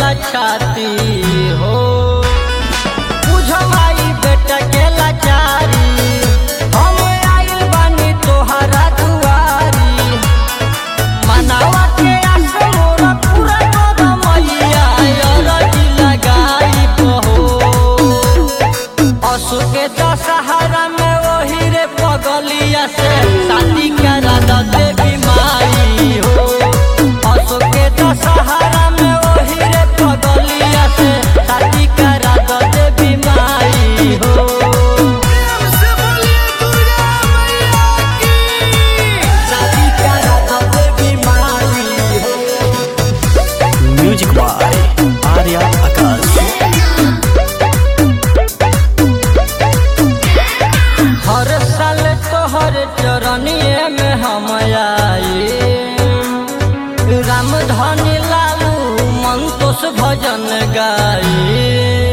ला छाती हो बुझो माई बेटा के लाचारी हम आइल बानी तोहरा दुआरी मनावा के आस मोरा पूरा कर मैया अरजी लगाई बहो असु के दशहरा में वही रे पगलिया से शादी करा द देवी माई हो असु के दशहरा में वही रे पगलिया से शादी करा द देवी माई हो से बोलिए दुर्गा मैया की शादी करा द देवी माई हो म्यूजिक बाय आर्या आकाश हर साल तोहर चरनिए में हम आई राम धनी लालू मंतोष भजन गाई